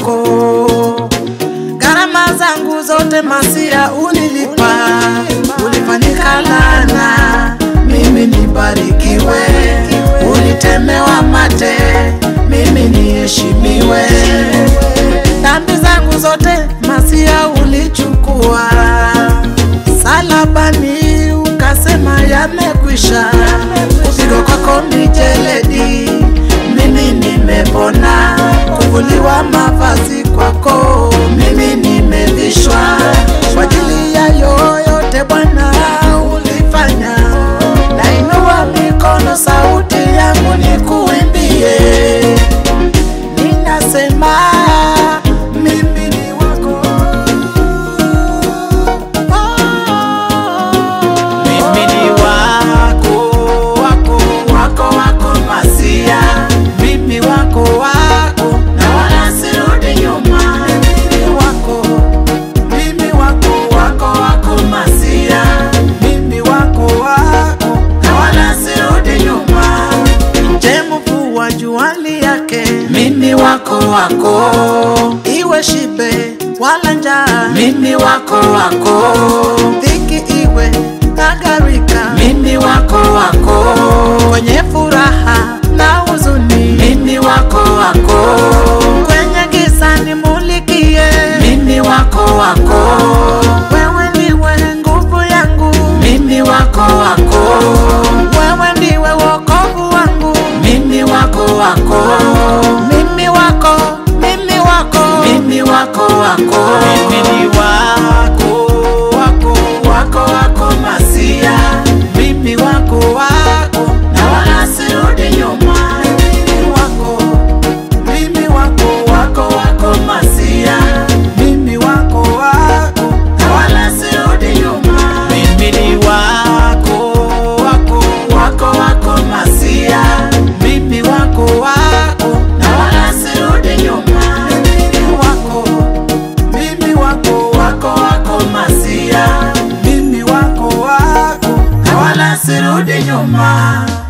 wako. Gharama zangu zote Masia ulilipa, ulifanyika laana, mimi nibarikiwe. Ulitemewa mate, mimi niheshimiwe. Dhambi zangu zote Masia ulichukua, salabani ukasema yamekwisha. Kupigwa kwako mijeledi, mimi nimepona. Kuvuliwa mavazi kwako, mimi nimevishwa. Kwa ajili ya yoyote Bwana ulifanya, nainua mikono, sauti yangu nikuimbie, ninasema mimi ni wako. Mimi ni wako, wako, wako, wako Masia. Mimi wako, wako, na wala sirudi nyuma. Mimi wako, mimi wako, wako, wako Masia. Mimi wako, wako, na wala sirudi nyuma. Je, mvua juali yake, mimi wako, wako, iwe shibe wala njaa, mimi wako, wako, dhiki iwe nagarika, mimi wako, wako, kwenye furaha na huzuni, mimi wako, wako, kwenye giza nimulikie, mimi wako, wako, wewe ndiwe nguvu yangu, mimi wako, wako, wewe ndiwe wokovu wangu, mimi wako, wako, mimi wako, mimi wako, mimi wako, wako, mimi ni wako, wako, wako, wako Masia, mimi wako, wako, na wala sirudi nyuma, mimi wako, mimi wako, wako, wako Masia, mimi wako, wako, na wala sirudi nyuma, mimi ni wako, wako, wako, wako Masia, mimi wako, wako, na wala sirudi nyuma, mimi wako, mimi wako, wako, wako Masia, mimi wako, wako, na wala sirudi nyuma.